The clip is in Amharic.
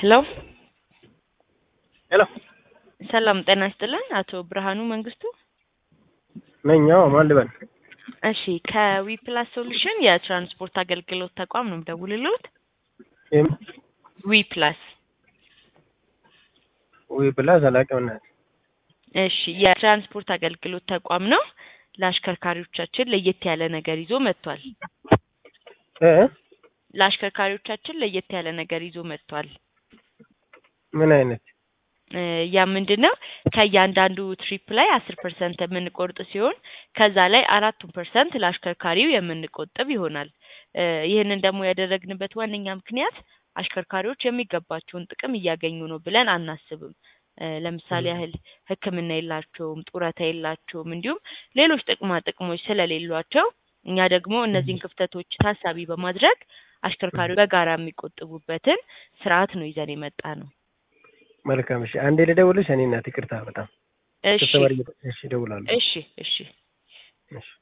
ሄሎ ሄሎ ሰላም ጤና ይስጥልን። አቶ ብርሃኑ መንግስቱ። ነኝ። አዎ፣ ማን ልበል? እሺ ከዊፕላስ ሶሉሽን የትራንስፖርት አገልግሎት ተቋም ነው የምደውልልዎት። ይም ዊፕላስ ወይ ብላ ዘላቂው ናት። እሺ የትራንስፖርት አገልግሎት ተቋም ነው። ለአሽከርካሪዎቻችን ለየት ያለ ነገር ይዞ መጥቷል። እ ለአሽከርካሪዎቻችን ለየት ያለ ነገር ይዞ መጥቷል። ምን አይነት እ ያ ምንድን ነው? ከእያንዳንዱ ትሪፕ ላይ አስር ፐርሰንት የምንቆርጥ ሲሆን ከዛ ላይ አራቱን ፐርሰንት ለአሽከርካሪው የምንቆጥብ ይሆናል። እ ይህንን ደግሞ ያደረግንበት ዋነኛ ምክንያት አሽከርካሪዎች የሚገባቸውን ጥቅም እያገኙ ነው ብለን አናስብም። እ ለምሳሌ ያህል ሕክምና የላቸውም፣ ጡረታ የላቸውም፣ እንዲሁም ሌሎች ጥቅማ ጥቅሞች ስለሌሏቸው እኛ ደግሞ እነዚህን ክፍተቶች ታሳቢ በማድረግ አሽከርካሪዎች በጋራ የሚቆጥቡበትን ስርዓት ነው ይዘን የመጣ ነው። መልካም። እሺ፣ አንዴ ልደውልሽ። እኔ እናት ይቅርታ፣ በጣም እሺ ተሰባሪ። እሺ፣ እደውላለሁ። እሺ እሺ እሺ